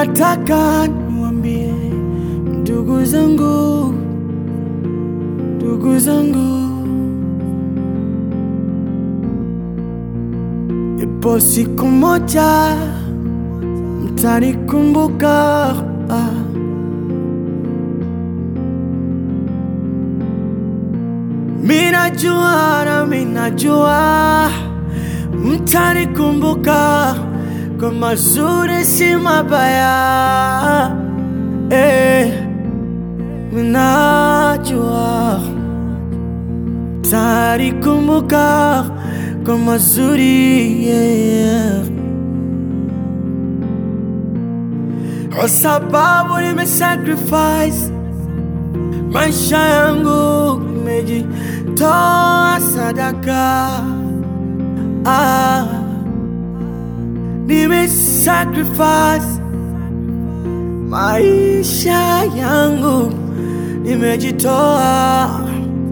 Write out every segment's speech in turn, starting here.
Nataka niwaambie ndugu zangu, ndugu zangu, ipo siku moja mtanikumbuka. Ah. Minajua na minajua mtanikumbuka kwa mazuri si mabaya. Eh, minajua mtanikumbuka kwa mazuri yeah. Kwa sababu nimesacrifice maisha yangu, nimejitoa sadaka ah, nimesacrifice maisha yangu, nimejitoa,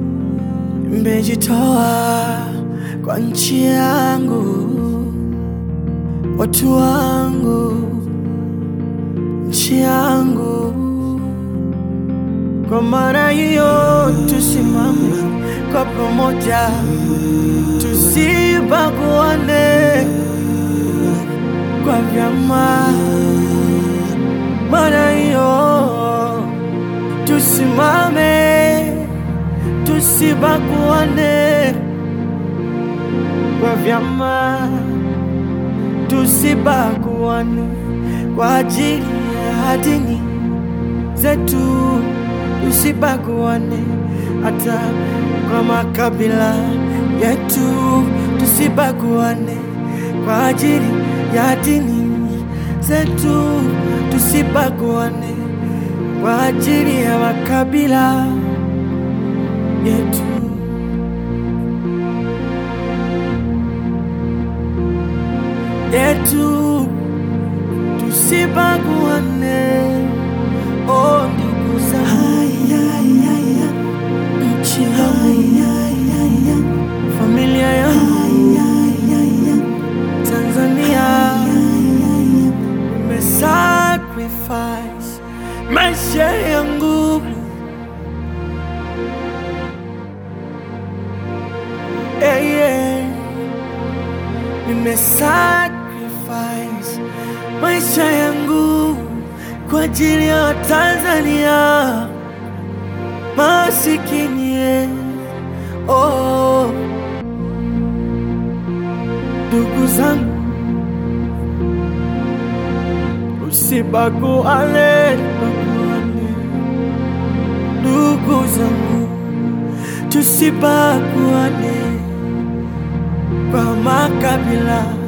nimejitoa kwa nchi yangu, watu wangu, nchi yangu. Kwa maana hiyo tusimame kwa pamoja, tusibaguane kwa vyama. Maana hiyo tusimame, tusibaguane kwa vyama, tusibaguane kwa ajili ya dini zetu tusibaguane hata kwa makabila yetu, tusibaguane kwa ajili ya dini zetu, tusibaguane kwa ajili ya makabila yetu. yetu tusibaguane, oh ndugu zangu nchi yangu, familia yangu, Tanzania, nimesacrifice maisha yangu eh, yeah. Nimesacrifice maisha yangu kwa ajili ya Tanzania masikini eh. Oh, ndugu zangu, usibaguane, baguane. Ndugu zangu, tusibaguane kwa makabila